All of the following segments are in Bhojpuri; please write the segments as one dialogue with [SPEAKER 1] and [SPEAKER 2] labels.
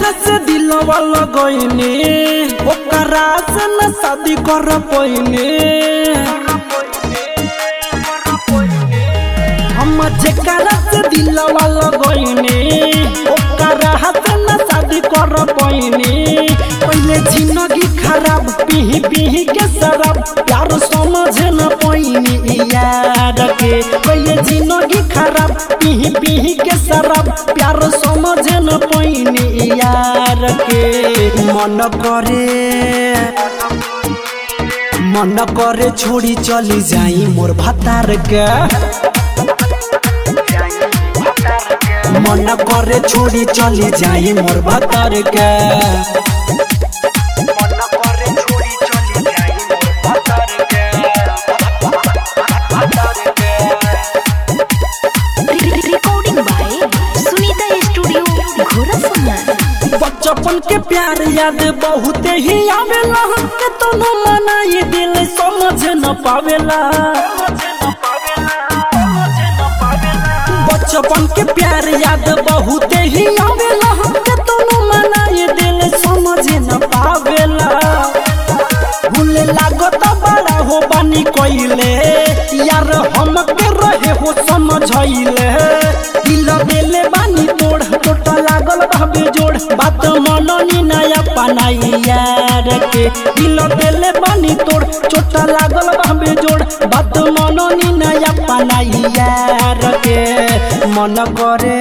[SPEAKER 1] जेकरा से दिलवा लगैनी ओकरा से न शादी कर पैनी हम जेकरा से दिलवा लगैनी ओकरा से न शादी कर पैनी पहले जिंदगी खराब पीही पीही के शराब प्यार समझ न पैनी यार के पहले जिंदगी खराब पीही पीही के शराब प्यार समझ न पैनी यार के मन करे मन करे छोड़ी चली जाई मोर भतार के मन करे छोड़ी चली जाई मोर भतार के
[SPEAKER 2] रिकॉर्डिंग बाय सुनीता स्टूडियो घोड़ा समान
[SPEAKER 1] बचपन के प्यार याद बहुत ही आवेला के तो न मनाई दिल समझ न पावेला बचपन के प्यार याद बहुत ही आवेला के तो न मनाई दिल समझ न पावेला भूले लागत बड़ा हो बानी कोइले यार हम के रहे हो समझैले दिल देले बानी तोड़ टोट लागल भावे जोड़ बात मननी नया पनाई यार के दिल देले बानी तोड़ चोट लागल भावे जोड़ बात मननी नया पनाई यार के मन करे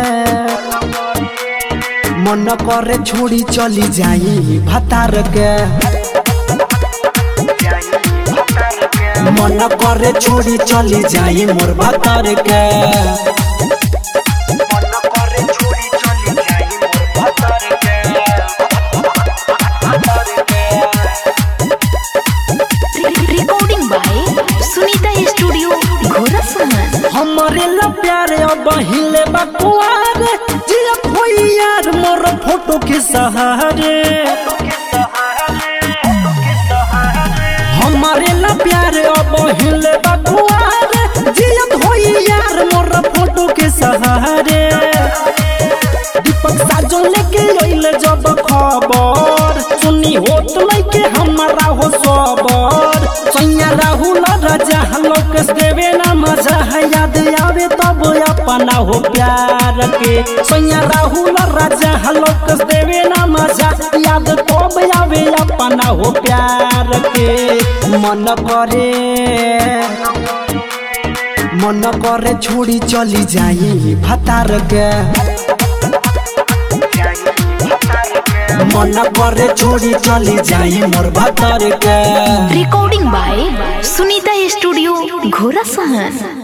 [SPEAKER 1] मन करे छोड़ी चली जाई भतार के मन करे छोड़ी चली जाई मोर भतार के
[SPEAKER 2] रिकॉर्डिंग बाय सुनीता स्टूडियो घोड़ा समान
[SPEAKER 1] हमारे ला प्यारे अब हिले बकुआर जिया कोई यार मोर फोटो के सहारे हमारे ला प्यारे अब हिले बकुआर जिया कोई यार मोर फोटो के सहारे दीपक साजो लेके अइले जब खबर सुनी होत लइके हमारा हो सबर सैया राहुल राजा लोकेश देवे ना मजा है याद आवे तब अपना हो प्यार के सैया राहुल राजा लोकेश देवे ना मजा याद तब आवे अपना हो प्यार के मन करे मन करे छोड़ी चली जाई भतार के मन करे छोड़ी चली जाई मोर भतार के
[SPEAKER 2] रिकॉर्डिंग बाय सुनीता स्टूडियो घोड़ा समान